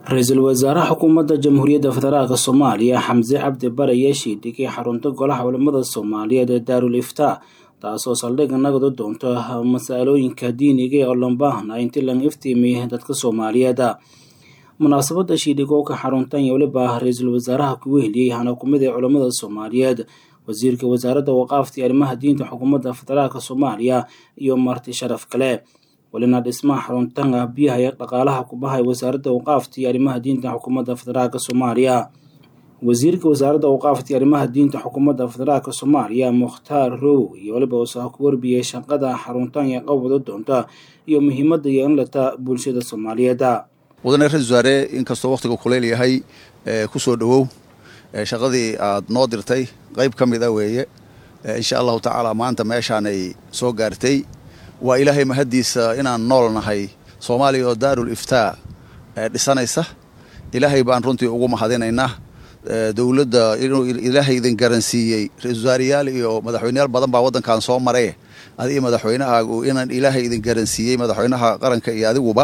ra-iisul wasaaraha xukuumadda jamhuuriyadda federaalk soomaaliya xamse cabdi bare ayaa shiidhigay xarunta golaha culimada soomaaliyeed ee daarul iftaa taasoo saldhigga nagada doonto masalooyinka diiniga ee oo loo baahnaa intii laga iftiimiy dadka soomaaliyeed munaasabada shiidhigooka xaruntan iyo weliba ra-iisul wasaaraha kugu heliyey hana kumid ee culimmada soomaaliyeed wasiirka wasaaradda waqaafta iyo arrimaha diinta xukuumadda federaalk soomaaliya iyo marti sharaf kale welina dhismaha xaruntan biyaha iyo dhaqaalaha kubahay wasaaradda waqaafta iyo arrimaha diinta xukuumadda federaalk soomaaliya wasiirka wasaaradda waqaafta iyo arrimaha diinta xukuumadda federaalk soomaaliya mukhtaar row iyo weliba usaa ku warbiyey shaqada xaruntan iyo qabwada doonta iyo muhiimadda iyo inlata bulshada soomaaliyeed mudane ra-isul wasaare inkastoo wakhtiga kuleyl yahay ku soo dhowow shaqadii aad noo dirtay qayb ka mid a weeye insha allahu tacaala maanta meeshaanay soo gaartay waa ilaahay mahaddiisa inaan nool nahay soomaaliya oo daarul iftaa dhisanaysa ilaahay baan runtii ugu mahadinaynaa dowladda inuu ilaahay idin garansiiyey ra-isul wasaarayaal iyo madaxweyneyaal badan baa waddankan soo maray adiga madaxweynahaagu inaan ilaahay idin garansiiyey madaxweynaha qaranka iyo adiguba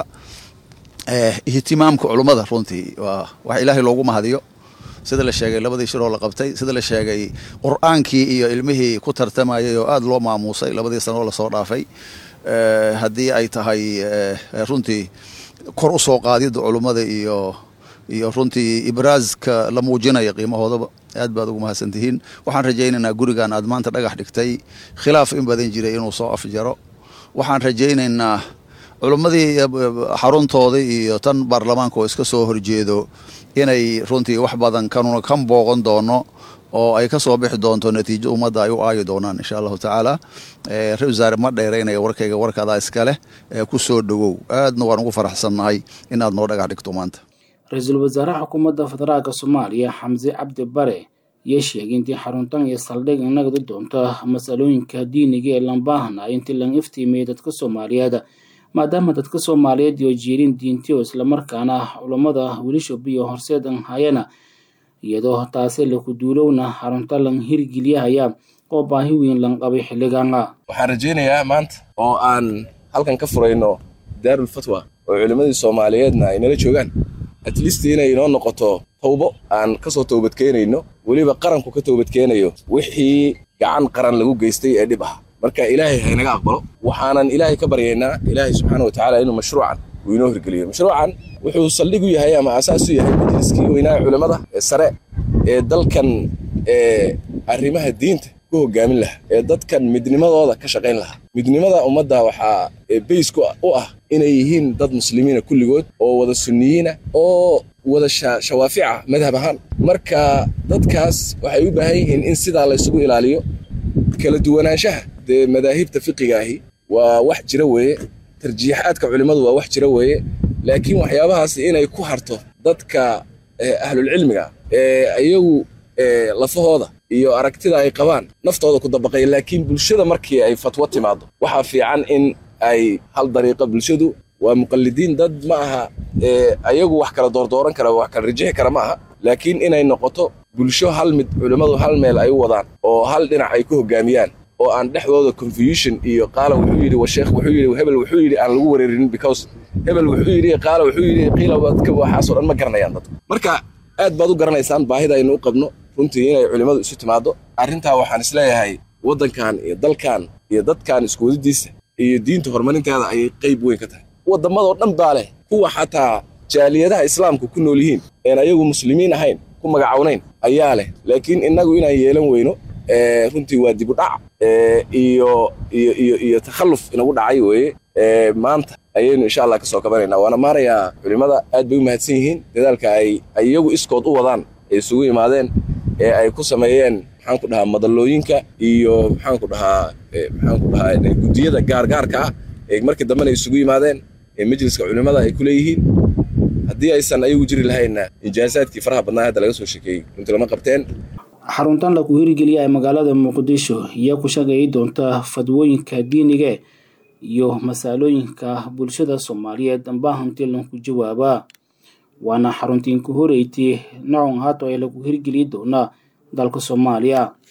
ihtimaamka culummada runtii waa wax ilaahay loogu mahadiyo sida la sheegay labadii shiroo la qabtay sida la sheegay qur-aankii iyo ilmihii ku tartamayay oo aada loo maamuusay labadii sanoo lasoo dhaafay haddii ay tahay runtii kor u soo qaadidda culummada iyo iyo runtii ibraaska la muujinaya qiimahoodaba aad baad ugu mahadsantihiin waxaan rajaynaynaa gurigan aad maanta dhagax dhigtay khilaaf in badan jiray inuu soo afjaro waxaan rajaynaynaa culummadii xaruntooda iyo tan baarlamaanka oo iska soo horjeedo inay runtii wax badan kanuna kan booqan doono oo ay ka soo bixi doonto natiijo ummadda ay u aayi doonaan insha allahu tacaala ra-isul wasaare ma dheeraynaya warkayga warkaadaa iskaleh ku soo dhowow aadna waan ugu faraxsannahay inaad noo dhagax dhigto maanta ra-iisul wasaaraha xukuumadda federaalk soomaaliya xamse cabdi bare iyo sheegay intii xaruntan iyo saldhig inagadu doonto masalooyinka diiniga ee lambaahna intii laga iftiimiyey dadka soomaaliyeed maadaama dadka soomaaliyeed iyo jiirin diintiyo islamarkaana culammada wilishob iyo horseedan hayana iyadoo taasi laku duulowna xarunta lan hirgeliyahaya oo baahi weyn lan qabay xilligaana waxaan rajaynayaa maanta oo aan halkan ka furayno daarul fatwa oo culimmadii soomaaliyeedna ay nala joogaan atleast inay inoo noqoto tawbo aan ka soo toobadkeenayno weliba qaranku ka toobadkeenayo wixii gacan qaran lagu geystay ee dhib ah marka ilaahay haynaga aqbalo waxaanan ilaahay ka baryaynaa ilaahay subxaana watacaala inuu mashruucan uu inoo hirgeliyo mashruucan wuxuu saldhig u yahay ama asaas u yahay majliskii weynaa culimmada ee sare ee dalkan ee arrimaha diinta ku hogaamin lahaa ee dadkan midnimadooda ka shaqayn lahaa midnimada ummadda waxaa baysku u ah inay yihiin dad muslimiina kulligood oo wada sunniyiina oo wada shawaafica madhab ahaan marka dadkaas waxay u baahan yihiin in sidaa laysugu ilaaliyo kala duwanaanshaha dee madaahibta fiqiga ahi waa wax jira weeye tarjiixaadka culimmadu waa wax jira weeye laakiin waxyaabahaas inay ku harto dadka ahlulcilmiga ee iyagu lafahooda iyo aragtida ay qabaan naftooda ku dabaqaya laakiin bulshada markii ay fatwo timaado waxaa fiican in ay hal dariiqa bulshadu waa muqallidiin dad ma aha ayagu wax kala doordooran kara wax kala rajixi kara ma aha laakiin inay noqoto bulsho hal mid culimmadu hal meel ay u wadaan oo hal dhinac ay ku hogaamiyaan oo aan dhexdooda confusion iyo qaala wuxuu yidhi washeekh wuxuu yidhi hebel wuxuu yidhi aan lagu wareerinin because hebel wuxuu yidhi qaala wuxuu yidhi qiila wadka waxaasoo dhan ma garanayaan dadku marka aad baad u garanaysaan baahida aynu u qabno runtii inay culimmadu isu timaado arrintaa waxaan isleeyahay waddankan iyo dalkan iyo dadkan iskuwadadiisa iyo diinta horumarinteeda ayay qayb weyn ka tahay waddamadoo dhan baa leh kuwa xataa jaaliyadaha islaamka ku nool yihiin een ayagu muslimiin ahayn ku magacawnayn ayaa leh laakiin innagu inaan yeelan weyno runtii waa dib u dhac iyo iyo iyo iyo takhalluf inagu dhacay weeye maanta ayaynu insha allah ka soo kabanaynaa waana maarayaa culimmada aad bay u mahadsan yihiin dadaalka ay iyagu iskood u wadaan ay isugu yimaadeen ee ay ku sameeyeen maxaan ku dhahaa madallooyinka iyo maxaan ku dhahaa maxaan ku dhahaa guddiyada gaargaarka ah ee markii dambena isugu yimaadeen ee majliska culimmada ay ku leeyihiin haddii aysan ayagu jiri lahaynna ijaasaadkii faraha badnaa hadda laga soo sheekeeyey runtii lama qabteen xaruntan lagu hirgeliya ee magaalada muqdisho iyo ku shaqeeyi doonta fadwooyinka diiniga iyo masaalooyinka bulshada soomaaliyeed baahantii lanku jawaaba waana xaruntiin ku horeyti nacon hato ee lagu hirgeli doonaa dalka soomaaliya